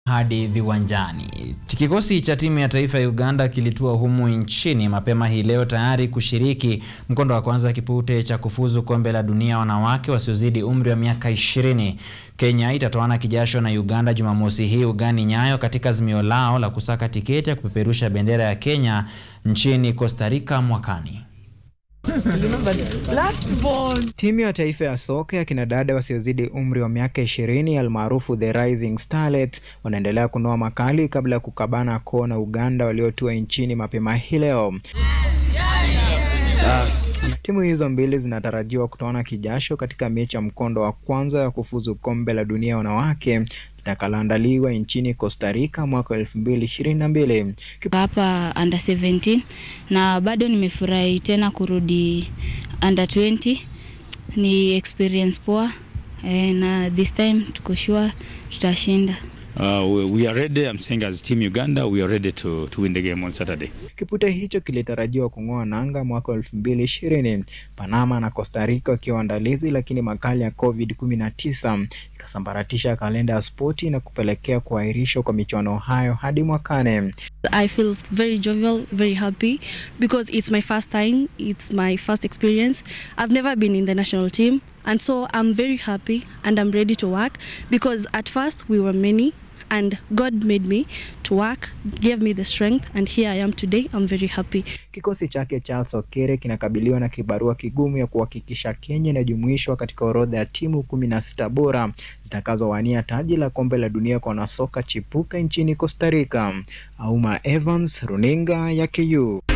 hadi viwanjani. Kikosi cha timu ya taifa ya Uganda kilitua humu nchini mapema hii leo tayari kushiriki mkondo wa kwanza kipute cha kufuzu kombe la dunia wanawake wasiozidi umri wa miaka ishirini. Kenya itatoana kijasho na Uganda Jumamosi hii ugani Nyayo katika azimio lao la kusaka tiketi ya kupeperusha bendera ya Kenya nchini Costa Rica mwakani. Timu ya taifa ya soka ya kinadada wasiozidi umri wa miaka ishirini almaarufu The Rising Starlets wanaendelea kunoa makali kabla ya kukabana koo na Uganda waliotua nchini mapema hii leo. Timu hizo mbili zinatarajiwa kutoana kijasho katika mechi ya mkondo wa kwanza ya kufuzu kombe la dunia wanawake litakaloandaliwa nchini Costa Rica mwaka elfu mbili ishirini na mbili. hapa under 17 na bado nimefurahi tena kurudi under 20 ni experience poa eh, na this time tuko sure tutashinda Uh, we, we are ready. I'm saying as Team Uganda, we are ready to, to win the game on Saturday. Kipute hicho kilitarajiwa kung'oa nanga mwaka elfu mbili ishirini Panama na Costa Rica wakiwa waandalizi, lakini makali ya COVID 19 ikasambaratisha kalenda ya spoti na kupelekea kuahirishwa kwa michuano hayo hadi mwakane. I feel very jovial, very happy because it's my first time, it's my first experience. I've never been in the national team, and so I'm very happy and I'm ready to work because at first we were many and God made me to work, gave me the strength, and here I am today. I'm very happy. Kikosi chake Charles Okere kinakabiliwa na kibarua kigumu ya kuhakikisha Kenya inajumuishwa katika orodha ya timu kumi na sita bora zitakazowania taji la kombe la dunia kwa wanasoka chipuka nchini Costa Rica. Auma Evans, runinga ya KU.